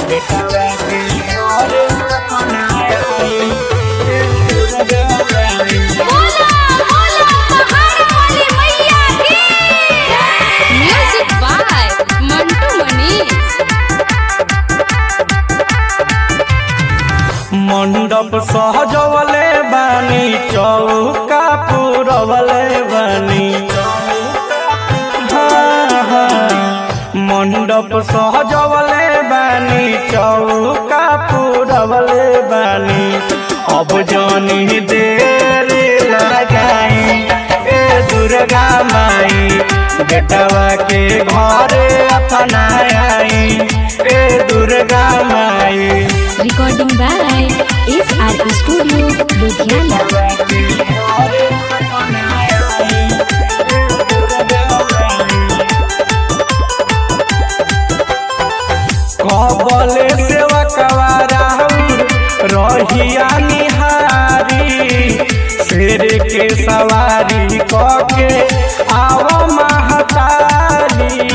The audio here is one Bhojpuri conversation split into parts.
बेटवा के घरे अपनाई ए दुर्गा माई बोला बोला पहाड़ वाली मैया की म्यूजिक बाय मंटू मनीष मंडप सहजवले बानी चौका पुरवले बानी हाँ, हाँ। मंडप सहजवले बानी चौका पुरवले बानी अब जानी देर लगाई ए दुर्गा माई बेटवा के घरे अपनाई ए दुर्गा माई recording by S R studio Ludhiana कबले सेवा कवारा रहिया निहारी शेर के सवारी कके आव महतारी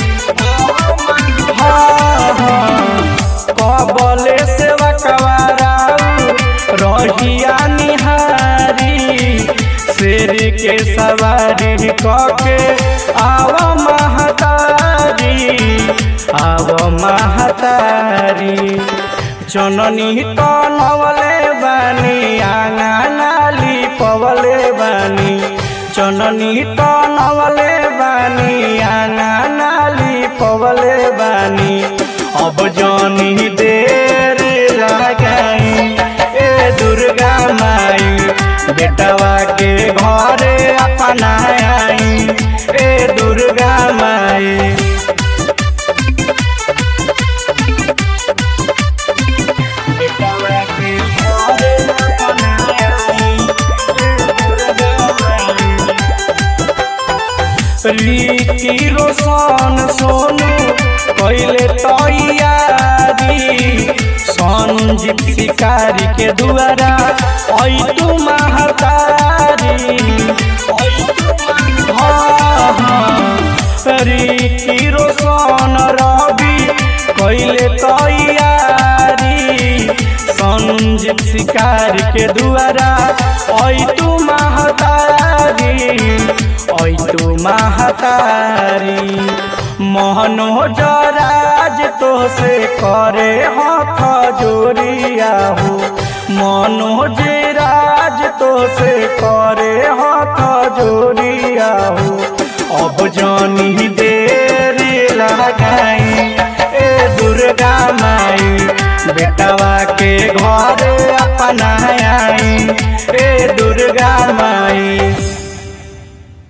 हाँ, हाँ। कबले सेवा कवारा रहिया निहारी शेर के सवारी कके आव महतारी आव महतारी जननी तनवले बानी आंगनाली पवले बानी जननी तनवले बानी आंगनाली पवले बानी अब जनी देर लगाई ए दुर्गा माई बेटवा के घरे अपनाई ए दुर्गा माई बेटवा के घरे अपनाई ए दुर्गा माई रीति रोशन सोनू कैले तैयारी संजीव शिकारी के द्वारा ऐ तू महतारी हाँ, हाँ। रीति रोशन रवि कैले तैयारी संजीव शिकारी के द्वारा ऐ तू महतारी ऐ तू महतारी मोहनोज राज तो से करे हाथ जोड़िया हो मनोज राज तो से करे हाथ जोड़िया हो अब जानी देर लगाई ए दुर्गा माई बेटवा के घर अपनाई ए दुर्गा माई